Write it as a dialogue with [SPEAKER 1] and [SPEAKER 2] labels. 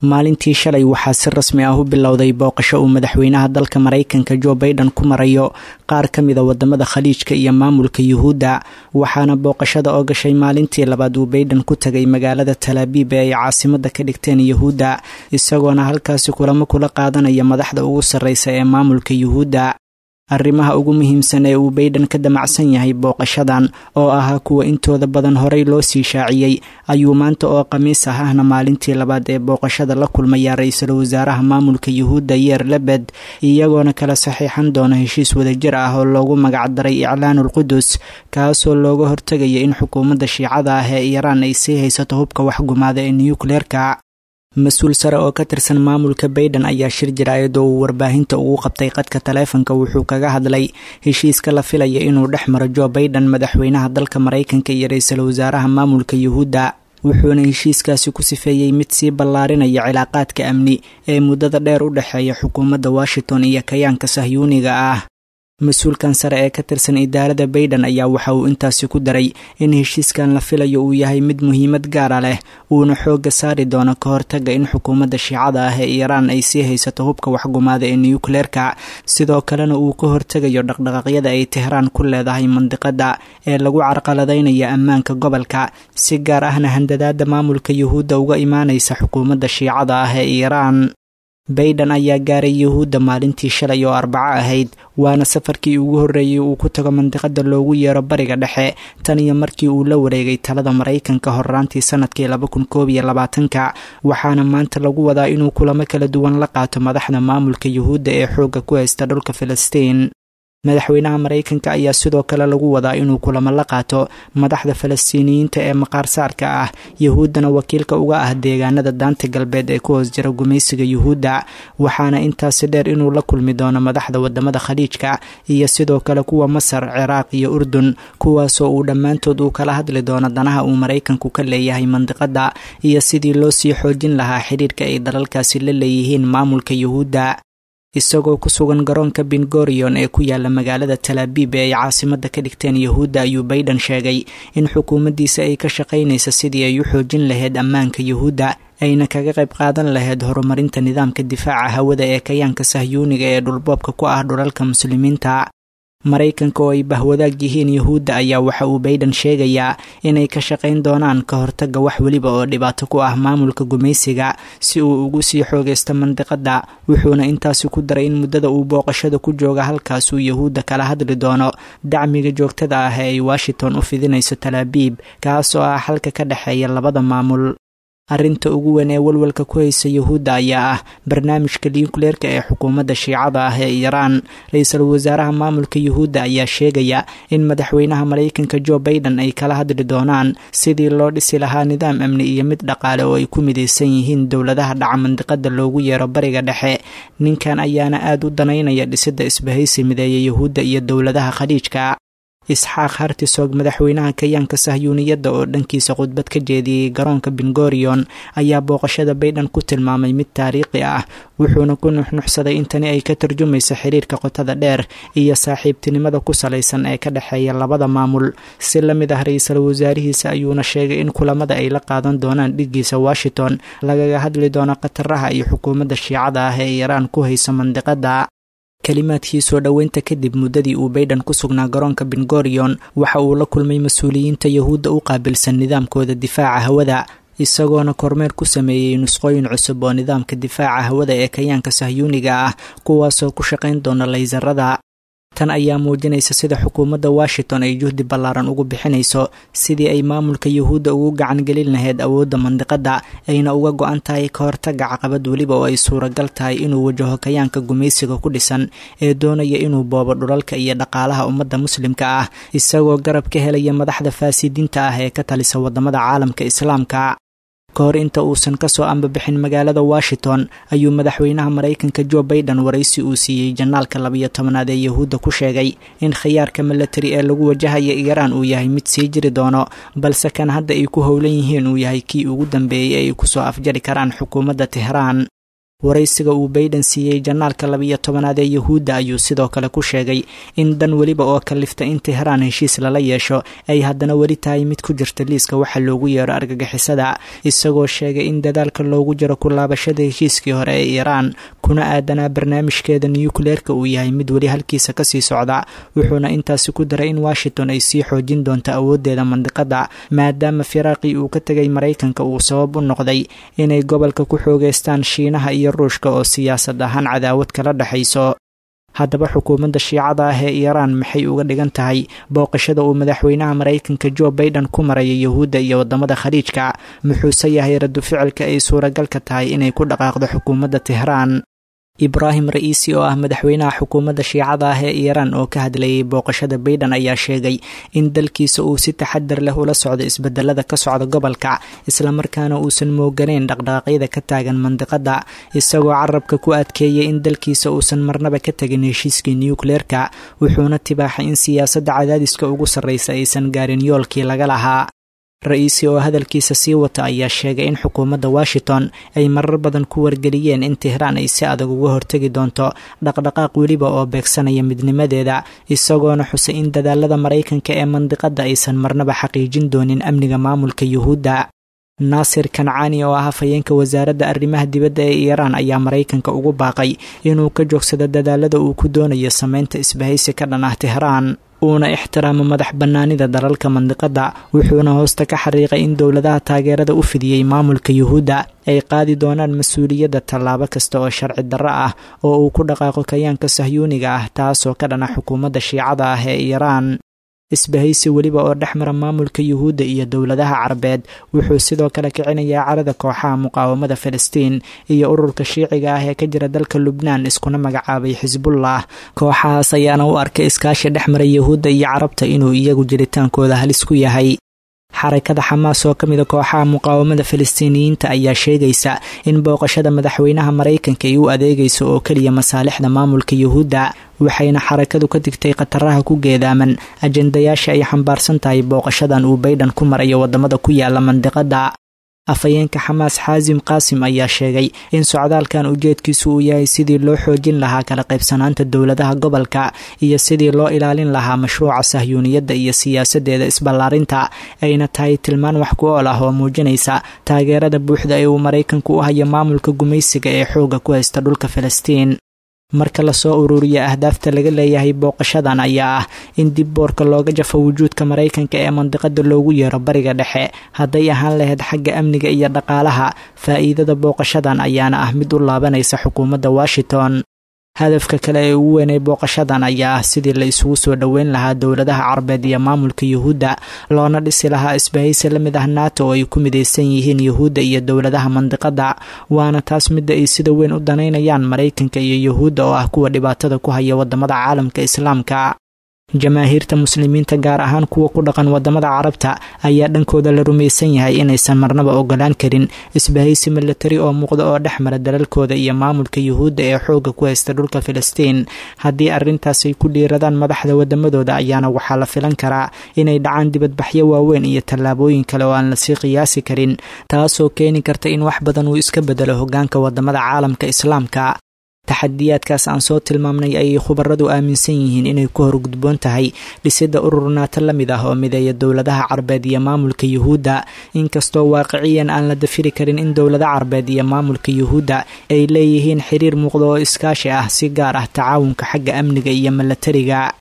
[SPEAKER 1] maalintii shalay waxaa si rasmi ah u bilowday booqasho uu madaxweynaha dalka maraykanka jo baiden ku marayo qaar ka mida wadamada khaliijka iyo maamulka yuhuudda waxaana booqashada oo gashay maalintii labaad uu baiden ku tagay magaalada talaabiib ee ay caasimada ka dhigteen yuhuudda isagoona halkaasi kulamo kula qaadanaya madaxda ugu sarreysa ee maamulka yuhuudda arrimaha ugu muhiimsan ee uu baiden ka damacsan yahay booqashadan oo ahaa kuwa intooda badan horey loo sii shaaciyey ayuu maanta oo khamiis ah ahna maalintii labaad ee booqashada la kulmaya ra-iisul wasaaraha maamulka yuhuudda yeer lebed iyagoona kala saxiixan doona heshiis wadajir ah oo loogu magacdaray iclaanul qudus kaasoo looga hortegaya in xukuumadda shiicada ah ee iiraan ay sii haysato hubka waxgumaada ee nuyukleerka mas-uul sare oo ka tirsan maamulka baiden ayaa shir jiraayad oo uu warbaahinta ugu qabtay qadka taleefanka wuxuu kaga hadlay heshiiska la filaya inuu dhex maro jo baiden madaxweynaha dalka maraykanka iyo ra-iisul wasaaraha maamulka yuhuudda wuxuuna heshiiskaasi ku sifeeyey mid sii ballaarinaya cilaaqaadka amni ee muddada dheer u dhexeeya xukuumadda washington iyo kayaanka sahyuuniga ah mas-uulkan sare ee ka tirsan idaalada baiden ayaa waxa uu intaasi ku daray in heshiiskan la filayo uu yahay mid muhiimad gaara leh uuna xoogga saari doono ka hortaga in xukuumadda shiicada ah ee iiraan ay sii haysato hubka waxgumaada ee nuyukleerka sidoo kalena uu ka hortegayo dhaqdhaqaaqyada ay tehraan ku leedahay mandiqada ee lagu carqaladaynaya ammaanka gobolka si gaar ahna handadaada maamulka yuhuudda uga imaanaysa xukuumadda shiicada ah ee iiraan baiden ayaa gaaray yuhuudda maalintii shalay oo arbaco ahayd waana safarkii ugu horreeyey uu ku tago mandiqada loogu yeero bariga dhexe tan iyo markii uu la wareegay talada maraykanka horraantii sanadkii laba kun koob iyo labaatanka waxaana maanta lagu wadaa inuu kulamo kala duwan la qaato madaxda maamulka yuhuudda ee xoogga ku haysta dhulka filistiin madaxweynaha maraykanka ayaa sidoo kale lagu wadaa inuu kulamo la qaato madaxda falastiiniyiinta ee maqaar saarka ah yuhuuddana wakiilka uga ah deegaanada daanta galbeed ee ku hoos jira gumaysiga yuhuudda waxaana intaasi dheer inuu la kulmi doono madaxda wadamada khaliijka iyo sidoo kale kuwa masar ciraaq iyo urdun kuwaasoo uu dhammaantood uu kala hadli doono danaha uu maraykanku ka leeyahay mandiqada iyo sidii loo sii xoojin lahaa xidhiirka ay dalalkaasi la leeyihiin maamulka yuhuudda isagoo ku sugan garoonka bingorion ee ku yaala magaalada talaabiib ee ay caasimada ka dhigteen yuhuudda ayuu baiden sheegay in xukuumaddiisa ay ka shaqaynaysa sidii ay u xoojin lahayd ammaanka yuhuudda ayna kaga qayb qaadan lahayd horumarinta nidaamka difaaca hawada ee kayaanka sahyuuniga ee dhulboobka ku ah dhulalka muslimiinta maraykanka oo ay bahwadaag yihiin yuhuudda ayaa waxa uu baiden sheegayaa inay ka shaqayn doonaan ka hortaga wax weliba oo dhibaato ku ah maamulka gumaysiga si uu ugu sii xoogaysto mandiqada wuxuuna intaasi ku daray in muddada uu booqashada ku jooga halkaasuu yuhuudda kala hadli doono dacmiga joogtada ah ee ay washington u fidinayso talaabiib kaas oo ah xalka ka dhexeeya labada maamul arrinta ugu weyn ee walwalka ku haysa yuhuudda ayaa ah barnaamijka niyukleerka ee xukuumadda shiicada ah ee iiraan ra-iisul wasaaraha maamulka yuhuudda ayaa sheegaya in madaxweynaha maraykanka jo baiden ay kala hadli doonaan sidii loo dhisi lahaa nidaam amni iyo mid dhaqaale oo ay ku midaysan yihiin dowladaha dhaca mandiqada loogu yeero bariga dhexe ninkan ayaana aad u danaynaya dhisidda isbahaysi mideeya yuhuudda iyo dowladaha khaliijka isxaaq hartisoog madaxweynaha kayaanka sahyuuniyadda oo dhankiisa khudbad ka jeediyey garoonka bingorion ayaa booqashada baiden ku tilmaamay mid taariikhi ah wuxuuna ku nuxnuxsaday in tani ay ka tarjumayso xiriirka qotada dheer iyo saaxiibtinimada ku salaysan ee ka dhexeeya labada maamul si la mid ah ra-iisul wasaarihiisa ayuuna sheegay in kulamada ay la qaadan doonaan dhigiisa washington lagaga hadli doono khataraha iyo xukuumadda shiicada ah ee iiraan ku hayso mandiqada kalimaadkii soo dhoweynta kadib muddadii uu baiden ku sugnaa garoonka bingorion waxa uu la kulmay mas-uuliyiinta yuhuudda u qaabilsan nidaamkooda difaaca hawada isagoona kormeer ku sameeyey nusqooyin cusub oo nidaamka difaaca hawada ee kayaanka sahyuuniga ah kuwaasoo ku shaqayn doona laysarada tan ayaa muujinaysa sida xukuumadda washington ay juhdi ballaaran ugu bixinayso sidii ay maamulka yuhuudda ugu gacan gelin lahayd awoodda mandiqada ayna uga go-an tahay ka hortaga caqabad weliba oo ay suuragal tahay inuu wajaho kayaanka gumaysiga ku dhisan ee doonaya inuu boobo dhulalka iyo dhaqaalaha ummadda muslimka ah isagoo garab ka helaya madaxda faasidiinta ah ee ka talisa wadamada caalamka islaamka ka hor inta uusan kasoo ambabixin magaalada washington ayuu madaxweynaha maraykanka jo baiden waraysi uu siiyey janaalka labiyo tobanaad ee yuhuudda ku sheegay in khiyaarka milatari ee lagu wajahaya iiraan uu yahay mid sii jiri doono balse kan hadda ay ku howlan yihiin uu yahay kii ugu dambeeyey ee ay kusoo afjari karaan xukuumadda tehraan waraysiga uu bayden siiyey janaalka labiyo tobanaad ee yuhuudda ayuu sidoo kale ku sheegay in dan weliba oo kalifta in tehraan heshiis lala yeesho ay haddana weli tahay mid ku jirta liiska waxa loogu yeero argagixisada isagoo sheegay in dadaalka loogu jiro ku laabashada heshiiskii hore ee iiraan kuna aadanaa barnaamijkeeda nukleerka uu yahay mid weli halkiisa kasii socda wuxuuna intaasi ku daray in washington ay sii xoojin doonto awooddeeda mandiqada maadaama firaaqii uu ka tegay maraykanka uu sabab u noqday inay gobolka ku xoogeystaan shiinaha iyo ruushka oo siyaasad ahaan cadaawad kala dhexayso haddaba xukuumadda shiicada ah ee iiraan maxay uga dhigan tahay booqashada uu madaxweynaha maraykanka jo baiden ku maraya yuhuudda iyo wadamada khaliijka muxuuse yahay radu ficilka ay suuragalka tahay inay ku dhaqaaqdo xukuumadda tehraan ibraahim ra'iisi oo ah madaxweynaha xukuumadda shiicada ah ee iiraan oo ka hadlayay booqashada baiden ayaa sheegay in dalkiisa uu si taxadar leh ula socdo isbedelada ka socda gobolka islamarkaana uusan mooganayn dhaqdhaqaaqyada ka taagan mandiqada isagoo carabka ku adkeeyay in dalkiisa uusan marnaba ka tegin heshiiskii nukleerka wuxuuna tibaaxay in siyaasadda cadaadiska ugu sarreysa aysan gaarin yoolkii laga lahaa ra-iisi oo hadalkiisa sii wata ayaa sheegay in xukuumadda washington ay marar badan ku wargeliyeen in tehraan ay si adag uga hortegi doonto dhaqdhaqaaq weliba oo beegsanaya midnimadeeda isagoona xusay in dadaalada maraykanka ee mandiqadda aysan marnaba xaqiijin doonin amniga maamulka yuhuudda naasir kancaani oo ah hafayeenka wasaaradda arrimaha dibadda ee iiraan ayaa maraykanka ugu baaqay inuu ka joogsado dadaalada uu ku doonayo sameynta isbahaysi ka dhan ah tehraan uuna ixtiraamo madax bannaanida dalalka mandiqadda wuxuuna hoosta ka xariiqay in dowladaha taageerada u fidiyey maamulka yuhuudda ay qaadi doonaan mas-uuliyadda tallaabo kasta oo sharci darro ah oo uu ku dhaqaaqo kayaanka sahyuuniga ah taasoo ka dhana xukuumadda shiicada ah ee iiraan isbahaysi weliba oo dhex mara maamulka yuhuudda iyo dowladaha carabeed wuxuu sidoo kale kicinayaa carada kooxaha muqaawamada falastiin iyo ururka shiiciga ah ee ka jira dalka lubnaan iskuna magacaabay xisbullah kooxahaas ayaana u arkay iskaashi dhex mara yuhuudda iyo carabta inuu iyagu jiritaankooda halis ku yahay xarakada xamaas oo ka mida kooxaha muqaawamada falastiiniyiinta ayaa sheegaysa in booqashada madaxweynaha maraykanka ay u adeegayso oo keliya masaalixda maamulka yuhuudda waxayna xarakadu ka digtay khataraha ku geedaaman ajendayaasha ay xambaarsan tahay booqashadan uu baydhan ku marayo wadamada ku yaala mandiqada afhayeenka xamaas xaasim qaasim ayaa sheegay in socdaalkan ujeedkiisu uu yahay sidii loo xoojin lahaa kala qaybsanaanta dowladaha gobolka iyo sidii loo ilaalin lahaa mashruuca sahyuuniyadda iyo siyaasadeeda isballaarinta ayna tahay tilmaan wax ku ool ah oo muujinaysa taageerada buuxda ee uu maraykanku u hayo maamulka gumaysiga ee xoogga ku haysta dhulka falastiin marka lasoo ururiya ahdaafta laga leeyahay booqashadan ayaa ah in dib boorka looga jafo wujuudka maraykanka ee mandiqada loogu yeero bariga dhexe hadday ahaan lahayd xagga amniga iyo dhaqaalaha faa'iidada booqashadan ayaana ah mid u laabanaysa xukuumadda washington hadafka kale ee ugu weynay booqashadan ayaa ah sidii la isugu soo dhoweyn lahaa dowladaha carabeed iyo maamulka yuhuudda loona dhisi lahaa isbahaysi la mid ah nato oo ay ku midaysan yihiin yuhuudda iyo dowladaha mandiqada waana taas midda ay sida weyn u danaynayaan maraykanka iyo yuhuudda oo ah kuwa dhibaatada ku haya wadamada caalamka islaamka jamaahiirta muslimiinta gaar ahaan kuwa ku dhaqan wadamada carabta ayaa dhankooda la rumaysan yahay inaysan marnaba ogolaan karin isbahaysi milatari oo muuqda oo dhex mara dalalkooda iyo maamulka yuhuudda ee xoogga ku haysta dhulka filistiin haddii arrintaas ay ku dhiiradaan madaxda wadamadooda ayaana waxaa la filan karaa inay dhacaan dibadbaxyo waaweyn iyo tallaabooyin kale oo aan lasii qiyaasi karin taasoo keeni karta in wax badan uu iska bedelo hogaanka wadamada caalamka islaamka taxadiyaadkaas aan soo tilmaamnay ayay khubaradu aaminsan yihiin inay ku horgudboon tahay dhisidda urur naato la mid ah oo mideeya dowladaha carbeed iyo maamulka yuhuudda inkastoo waaqiciyan aan la dafiri karin in dowlada carbeed iyo maamulka yuhuudda ay leeyihiin xiriir muuqda oo iskaashi ah si gaar ah tacaawunka xagga amniga iyo milatariga